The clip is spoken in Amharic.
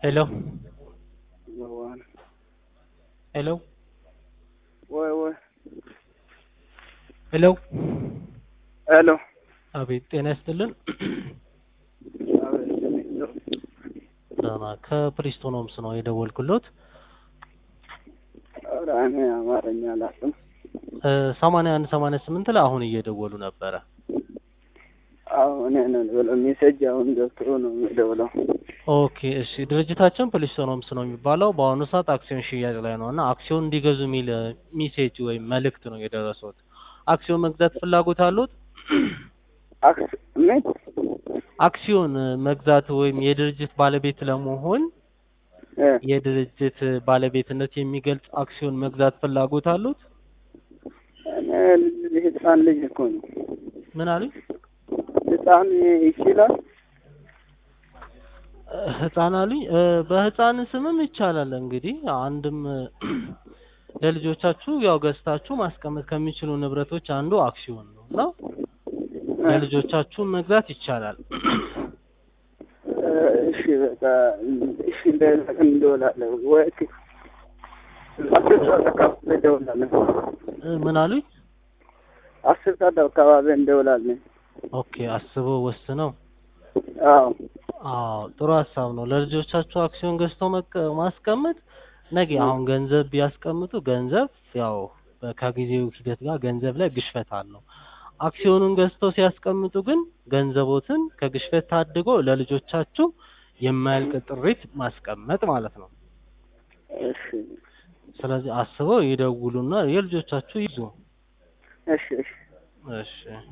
Hello? One. Hello? ወይ ወይ ሄሎ ሄሎ አቤት ጤና ይስጥልን ደህና ከፕሪስቶን ሆምስ ነው የደወልኩሎት ኧረ እኔ አማርኛ አላውቅም ሰማንያ አንድ ሰማንያ ስምንት ላይ አሁን እየደወሉ ነበረ አሁን ነው ብሎ ሜሴጅ አሁን ገብቶ ነው የሚደውለው ኦኬ እሺ ድርጅታችን ፕሪስቶን ሆምስ ነው የሚባለው በአሁኑ ሰዓት አክሲዮን ሽያጭ ላይ ነው እና አክሲዮን እንዲገዙ የሚል ሜሴጅ ወይም መልእክት ነው የደረሰውት አክሲዮን መግዛት ፍላጎት አሉት አክስ ምን አክሲዮን መግዛት ወይም የድርጅት ባለቤት ለመሆን እ የድርጅት ባለቤትነት የሚገልጽ አክሲዮን መግዛት ፍላጎት አሉት እኔ ልጅ ህፃን ልጅ እኮ ነው ምን አሉኝ ህፃን ይችላል ህፃን አሉኝ እ በህፃን ስምም ይቻላል እንግዲህ አንድም ለልጆቻችሁ ያው ገዝታችሁ ማስቀመጥ ከሚችሉ ንብረቶች አንዱ አክሲዮን ነው እና ለልጆቻችሁ መግዛት ይቻላል እ እሺ በቃ እሺ እንደዚህ እንደውላለን ወይ አስር ሰዓት አካባቢ እንደውላለን እ ምን አሉኝ አስር ሰዓት አካባቢ እንደውላለን ኦኬ አስበው ወስነው አዎ አዎ ጥሩ ሀሳብ ነው ለልጆቻችሁ አክሲዮን ገዝተው መቀ- ማስቀመጥ ነገ አሁን ገንዘብ ቢያስቀምጡ ገንዘብ ያው በ- ከጊዜው ሂደት ጋር ገንዘብ ላይ ግሽፈት አለው አክሲዮኑን ገዝተው ሲያስቀምጡ ግን ገንዘቦትን ከግሽፈት ታድጎ ለልጆቻችሁ የማያልቅ ጥሪት ማስቀመጥ ማለት ነው እሺ ስለዚህ አስበው ይደውሉና የልጆቻችሁ ይዙ እሺ እሺ እሺ